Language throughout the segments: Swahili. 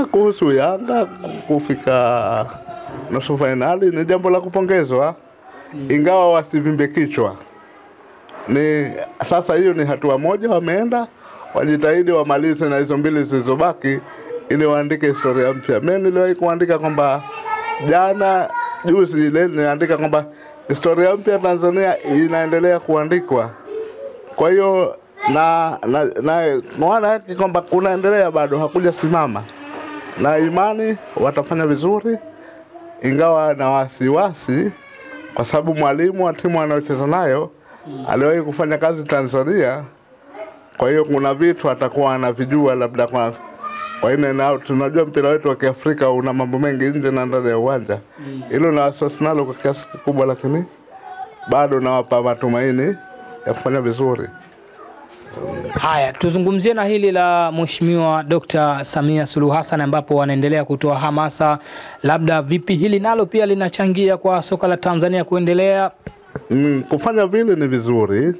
kuhusu Yanga kufika nusu fainali ni jambo la kupongezwa, ingawa wasivimbe kichwa. Ni sasa, hiyo ni hatua moja, wameenda wajitahidi wamalize na hizo mbili zilizobaki, ili waandike historia mpya. Mimi niliwahi kuandika kwamba jana juzi ile niliandika kwamba historia mpya Tanzania inaendelea kuandikwa. Kwa hiyo na na, na maana yake kwamba kunaendelea bado, hakuja simama, na imani watafanya vizuri, ingawa na wasiwasi, kwa sababu mwalimu wa timu anayocheza nayo aliwahi kufanya kazi Tanzania. Kwa hiyo kuna vitu atakuwa anavijua labda kwa kwa ine na tunajua mpira wetu wa Kiafrika una mambo mengi nje na ndani ya uwanja. Hilo na wasiwasi nalo kwa kiasi kikubwa, lakini bado nawapa matumaini ya kufanya vizuri. Haya, tuzungumzie na hili la Mheshimiwa Dr. Samia Suluhu Hassan ambapo wanaendelea kutoa hamasa, labda vipi hili nalo pia linachangia kwa soka la Tanzania kuendelea? Mm, kufanya vile ni vizuri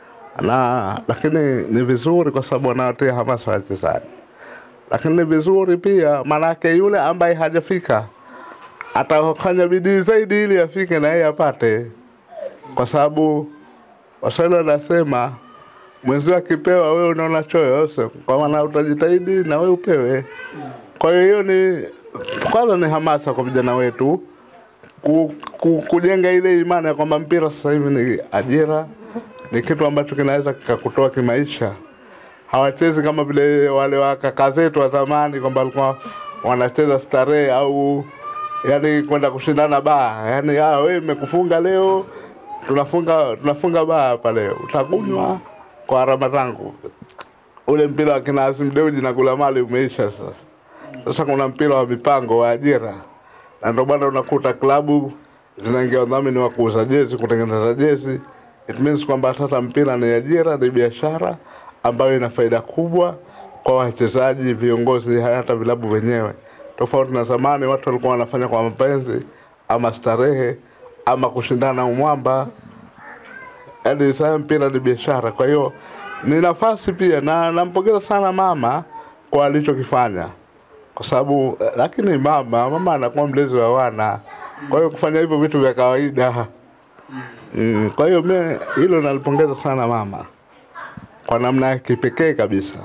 na lakini ni vizuri kwa sababu wanawatia hamasa wachezaji, lakini ni vizuri pia, maanake yule ambaye hajafika atafanya bidii zaidi ili afike na yeye apate, kwa sababu Waswahili wanasema mwenzio akipewa wewe unaona choyo, so, kwa maana utajitahidi na wewe upewe. Kwa hiyo hiyo ni kwanza ni hamasa kwa vijana wetu ku, ku, kujenga ile imani ya kwamba mpira sasa hivi ni ajira, ni kitu ambacho kinaweza kikakutoa kimaisha. Hawachezi kama vile wale wa kaka zetu wa zamani kwamba walikuwa wanacheza starehe au yani kwenda kushindana baa, yani ah, wewe imekufunga leo, tunafunga tunafunga baa hapa leo, utakunywa kwa harama zangu. Ule mpira wa kina Azim Dewji na Gula Mali umeisha sasa. Sasa kuna mpira wa mipango wa ajira, na ndio bwana unakuta klabu zinaingia wadhamini wa kuuza jezi, kutengeneza jezi. It means kwamba sasa mpira ni ajira, ni biashara ambayo ina faida kubwa kwa wachezaji, viongozi, hata vilabu wenyewe, tofauti na zamani watu walikuwa wanafanya kwa mapenzi ama starehe ama kushindana umwamba. Yaani sasa mpira ni biashara, kwa hiyo ni nafasi pia, na nampongeza sana mama kwa alichokifanya kwa sababu lakini mama mama anakuwa mlezi wa wana, kwa hiyo kufanya hivyo vitu vya kawaida mm. Kwa hiyo mimi hilo nalipongeza sana mama kwa namna ya kipekee kabisa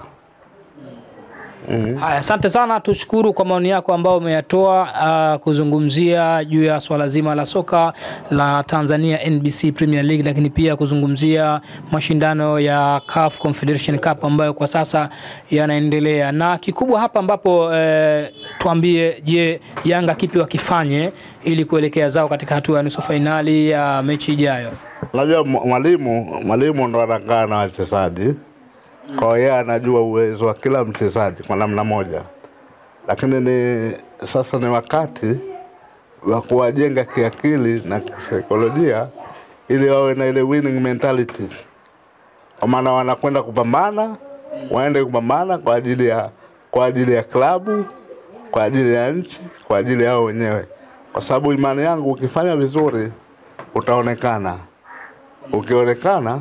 mm. Haya, asante sana, tushukuru kwa maoni yako ambayo umeyatoa uh, kuzungumzia juu ya swala zima la soka la Tanzania NBC Premier League, lakini pia kuzungumzia mashindano ya CAF Confederation Cup ambayo kwa sasa yanaendelea, na kikubwa hapa ambapo eh, tuambie, je, Yanga kipi wakifanye ili kuelekea zao katika hatua ya nusu fainali ya mechi ijayo? Unajua mwa- mwalimu mwalimu ndo anakaa na wachezaji, kwa hiyo yeye anajua uwezo wa kila mchezaji kwa namna moja, lakini ni sasa ni wakati wa kuwajenga kiakili na kisaikolojia ili wawe na ile winning mentality, kwa maana wanakwenda kupambana, waende kupambana kwa ajili ya kwa ajili ya klabu, kwa ajili ya nchi, kwa ajili yao wenyewe, kwa sababu imani yangu ukifanya vizuri utaonekana ukionekana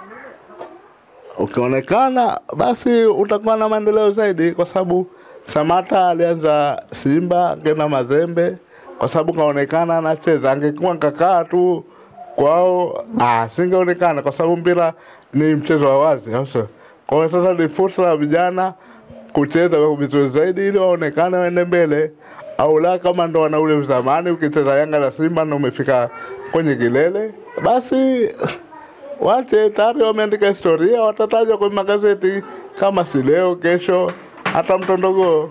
ukionekana basi utakuwa na maendeleo zaidi, kwa sababu Samata alianza Simba akaenda Mazembe kwa sababu kaonekana anacheza. Angekuwa kakaa tu kwao, ah, singeonekana kwa sababu mpira ni mchezo wa wazi, au sio? Kwa hiyo sasa ni fursa ya vijana kucheza kwa vizuri zaidi ili waonekane waende mbele, au la kama ndo wana ule zamani, ukicheza Yanga na Simba ndo umefika kwenye kilele, basi wache tayari wameandika historia, watatajwa kwenye magazeti kama si leo, kesho, hata mtondogoo.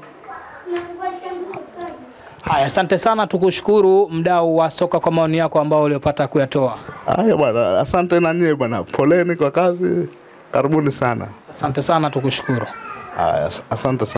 Haya, asante sana, tukushukuru mdau wa soka kwa maoni yako ambao uliopata kuyatoa. Haya bwana, asante na nyie bwana, poleni kwa kazi, karibuni sana. Asante sana, tukushukuru. Haya, asante sana.